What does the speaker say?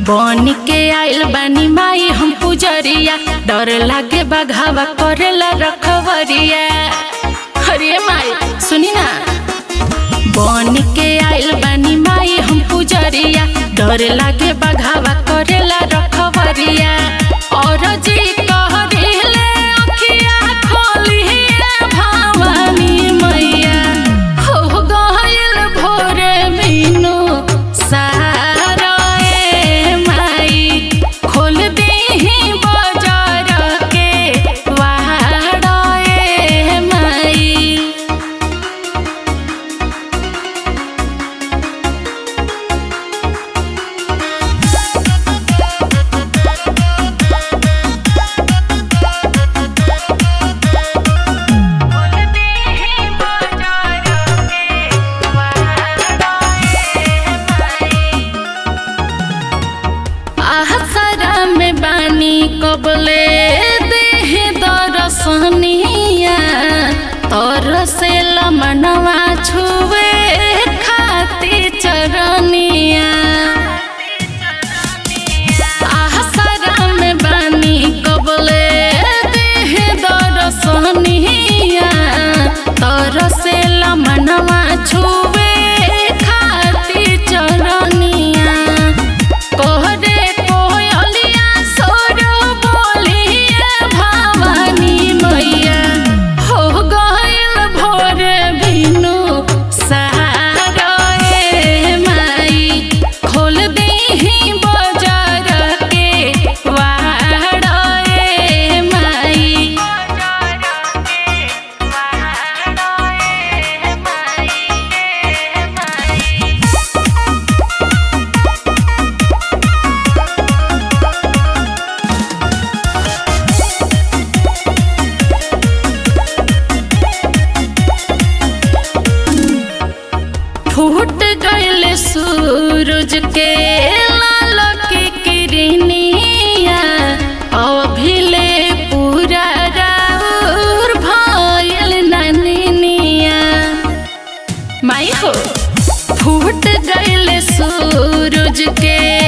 बन के आइल बानी माई हम पुजरिया डर लागे बघावा करेला रखवरिया अरे माई सुनी ना बन के आइल बानी माई हम पुजरिया डर लागे बघावा करेला रखवरिया और जी कहरिले अखिया खोलिए भवानी मैया हो गइल भोरे बिनु सारा ए माई खोल दीही बजार के वाड़ा ए माई आसरा में बानी कबले देह दरसनिया तोर से लमनवा छुए खाती चरनिया आसरा में बानी कबले देह दरसनिया तोर से लमनवा छुए खाती चरनिया कोहरे कोयलिया सोरो बोलिए भवानी मैया हो गइल भोर बिनु सहारा ए माई खोल दीही बजार के वाड़ा ए माई फूट गइल सूरज के लाल की किरनिया अभिले पूरा राउर भइल ननिनिया माई हो फूट गइल सूरज के